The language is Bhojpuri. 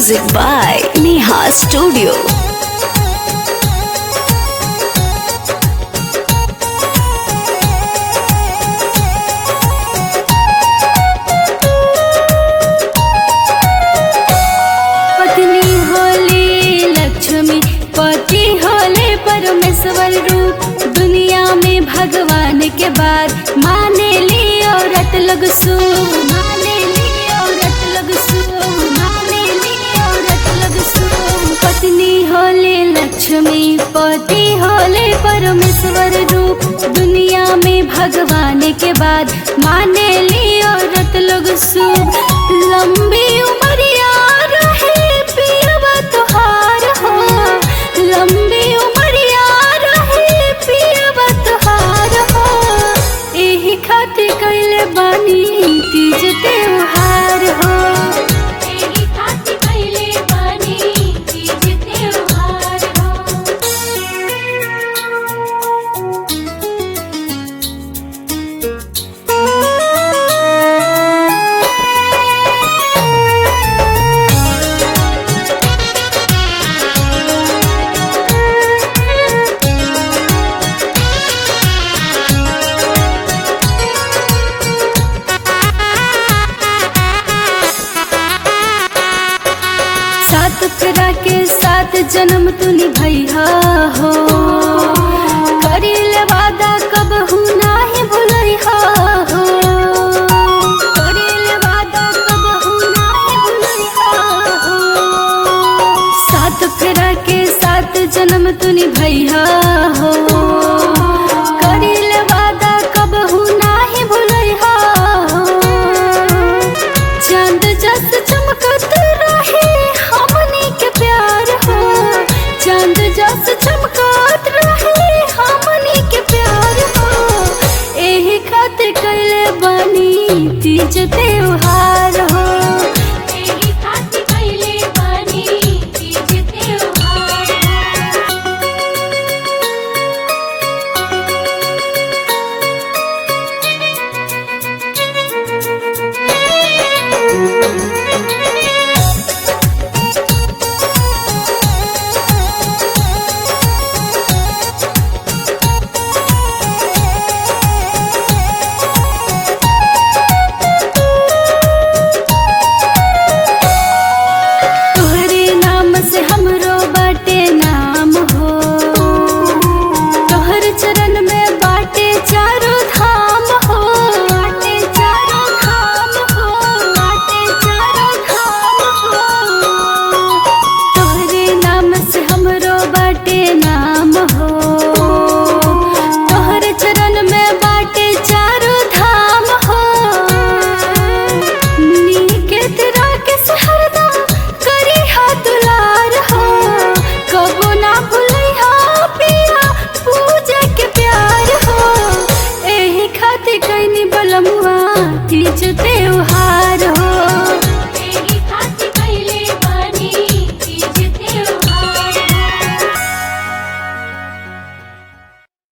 Music by Neha Studio. पत्नी होले लक्ष्मी पति होले परमेश्वर रूप दुनिया में भगवान के बाद माने ली औरत लोग सु माने ली औरत लोग सु माने ली औरत लोग सु पत्नी होले लक्ष्मी पति होले परमेश्वर रूप दुनिया में भगवान के बाद माने ली औरत लोग सु लंबी उमरिया रहे पियवा तुहार हो लंबी उमरिया रहे पियवा तुहार हो एही खातिर कइले बानी तीज त्योहार हो एही खातिर कइले बानी तीज त्योहार हो सात फेरा के सात जन्म तू निभैया हो करिल वादा कब हूँ नाही भूलैया हो करिल वादा कब हूँ नाही भूलैया हो सात फेरा के सात जन्म तू निभैया हो करिल वादा कब हूँ नाही भूलैया हो चांद जस चमकत रहे हमनी के प्यार हो चांद जस चमकत रहे हमनी के प्यार हो एही खातिर कइले बानी तीज त्योहार हो एही खातिर कइले बानी तीज त्योहार हो तोहरे नाम से हमरो बाटे नाम हो तोहर चरण में बाटे चारों धाम हो बाटे चारों धाम हो बाटे चारों धाम हो तोहरे नाम से हमरो बाटे नाम हो तोहर चरण में बाटे चारों धाम हो नीके तेरा के सहरदा करी हा दुलार हो कबो ना भूलैहा पिया पूजा के प्यार हो एही खातिर कैनी बलमुआ तीज त्योहार हो